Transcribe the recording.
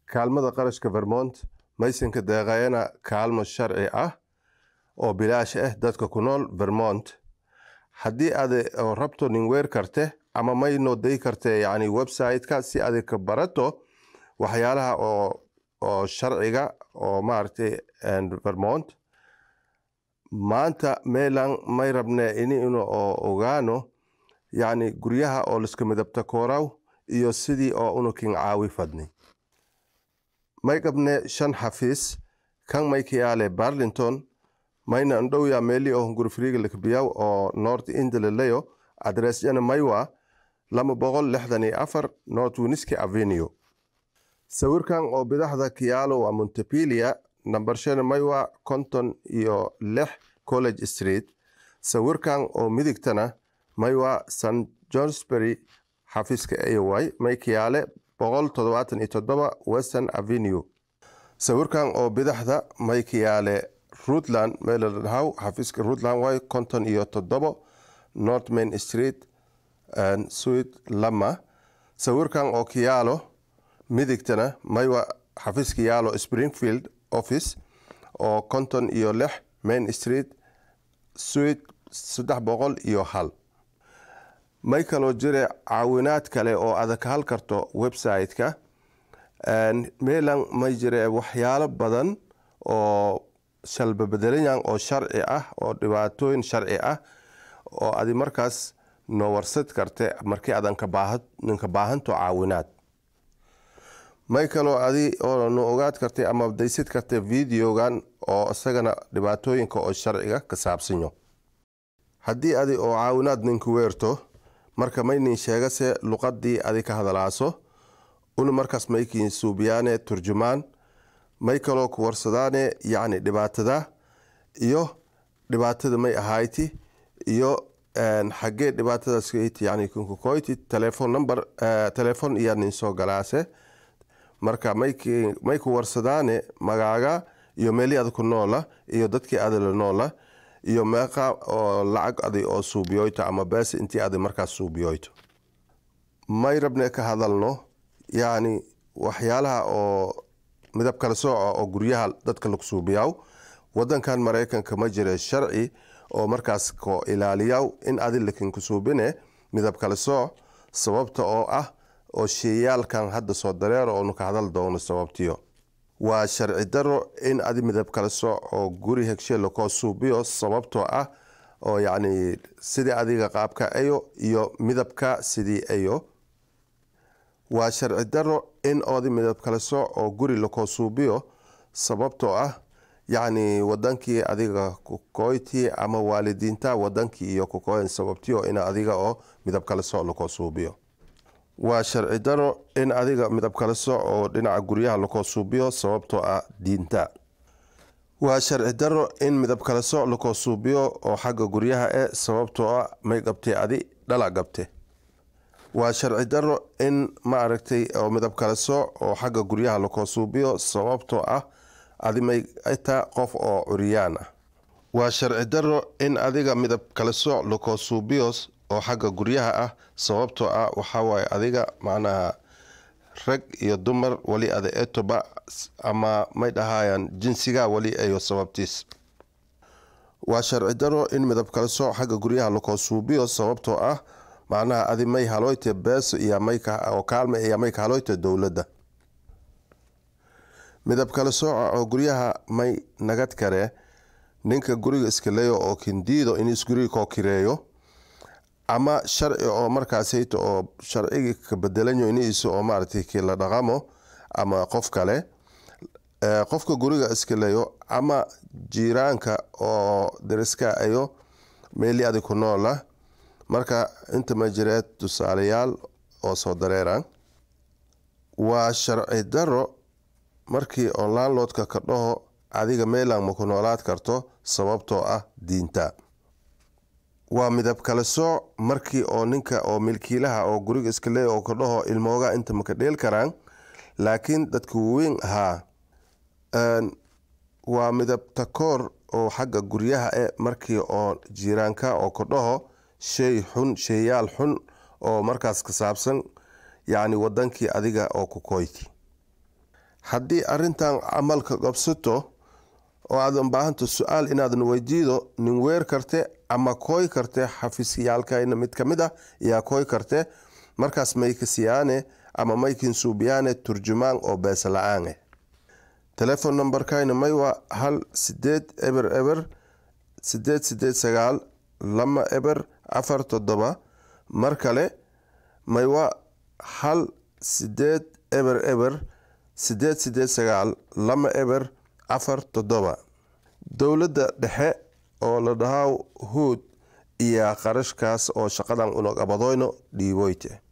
kaalmada qarashka vermont maysanka deeqayana kaalmo sharci ah oo bilaash ah dadka ku nool vermont haddii aad rabto nin weer karte ama maynoo day karte yani website-ka si aad ka barato waxyaalaha oo oo sharciga oo maaragtay vermont maanta meelan may rabne ini inu ogaano yacni guryaha oo liska midabta kooraw iyo sidii oo unukin caawi fadni may qabne shan xafiis kan may kayaale barlington mayna ndhowya meeli oo hungurifriga lakabiyaw oo north indalaleyo adressyana maywa lama boqol lixdan iyo afar north winiski avenue sawirkan oo bidaxda kiyaalo waa montepilia namber shan maywa konton iyo lix college street sawirkan oo midigtana maywa st johnsbury xafiiska ay may kiyaale boqol toddobaatan iyo toddoba western avenue sawirkan oo bidaxda may kiyaale runtland meeladhaw xafiiska runtland way konton iyo toddobo north main street suid lama sawirkan oo kiyaalo midigtana maywa xafiiska yaalo springfield office oo konton iyo lix main street suid saddex boqol iyo hal may kaloo jire caawinaad kale oo adag ka hal karto website-ka meelan may jire waxyaalo badan oo shalbabedelanyan oo sharci ah oo dhibaatooyin sharci ah oo adi markaas noo warsad karte markii adan ninka baahanto caawinaad may kaloo adi oo no ogaad kartay ama daysid kartay videogan oo isagana dhibaatooyinka oo sharciga ka saabsanyo haddii adi oo caawinaad ninku weerto marka maynin sheegase luqadii adi ka hadalaaso una markaas maykin suubiyaane turjumaan may kaloo ku warsadaane yacni dhibaatada iyo dhibaatada may ahayti iyo xagee dhibaatadaas yani kunkukoyti telephone number telephone iyo nin soo galaase marka may ku warsadaane magaaga iyo meelii ada ku noola iyo dadkii ada la noola iyo meeqa oo lacag adi oo suubiyoyto ama bees intii adi markaas suubiyoyto may rabne ka hadalno yacni waxyaalaha oo midab kala sooca oo guryaha dadka lagu suubiyaw wadankan maraykanka ma jira sharci oo markaas ko ilaaliyaw in adi lakin ku suubine midab kala sooc sababta oo ah oo sheeyaalkan hadda soo dareer oonu ka hadal doono sababtiyo waa sharci daro in adi midab kala sooc oo guri hegshe lakoo suubiyo sababtoo ah oo yacni sidii adiga qaabka ayo iyo midabka sidii ayo waa sharci daro in oodi midab kala sooc oo guri lakoo suubiyo sababtoo ah yacni wadankii adiga kukoyti ama waalidiinta wadankii iyo kukoyn sababtiyo in adiga oo midab kala sooc lakoo suubiyo waa sharci daro in adiga midab kala sooc oo dhinaca guryaha lakoo suubiyo sababtoo ah diinta waa sharci daro in midab kala sooc lakoo suubiyo oo xagga guryaha e sababtoo ah may qabtay adi dhala qabte waa sharci daro in ma aragtay oo midab kala sooc oo xagga guryaha lakoo suubiyo sababtoo ah adi may taa qof oo curyaan ah waa sharci daro in adiga midab kala sooc lakoo suubiyo oo xagga guryaha ah sababtoo ah waxawaaye adiga macnaha rag iyo dumar wali ada etoba ama may dhahayaan jinsiga wali ayo sababtiis waa sharci daro in midab kala sooc xagga guryaha lakoo suubiyo sababtoo ah macnaha adi may haloyte beeso iyo oo kaalme iyo may ka haloyte dowladda midab kala sooca oo guryaha may nagad kare ninka guriga iska leeyo oo kindiido in isguriga koo kireeyo ama sharci oo markaasayto oo sharcigii ka bedelanyo iniisa oo maaragtay kii la dhaqamo ama qof kale qofka guriga iska leeyo ama jiiraanka oo dariska ayo meeli adi ku noola marka inta ma jireed tusaalayaal oo soo dareera waa sharci daro markii oo landlordka ka dhaho adiga meelan ma ku noolaad karto sababtoo ah diinta waa midab kala sooc markii oo ninka oo milkiilaha oo guriga iska leey oo ka dhaho ilmooga inta maka dheel karaan laakiin dadka waweyn ahaa waa midab takoor oo xagga guryaha e markii oo jiiraanka oo ka dhaho shay xun sheeyaal xun oo markaas ka saabsan yacni wadankii adiga oo ku koyti haddii arintan camalka qabsato oo aadan baahanto su-aal inaadan weydiido nin weer karte ama kooy karte xafiisyaalkayna mid kamid ah yaa kooy karte markaas mayka siyaane ama maykin suubiyaane turjumaan oo beesa la-aaneh telefon numberkayna may waa hal sideed eber eber sideed sideed sagaal lama eber afar toddoba mar kale may waa hal sideed eber eber sideed sideed sagaal lama eber afar toddoba dowladda dhexe oo la dhahaa huud iyo qarashkaas oo shaqadan unaqabadoyno dhiiboyte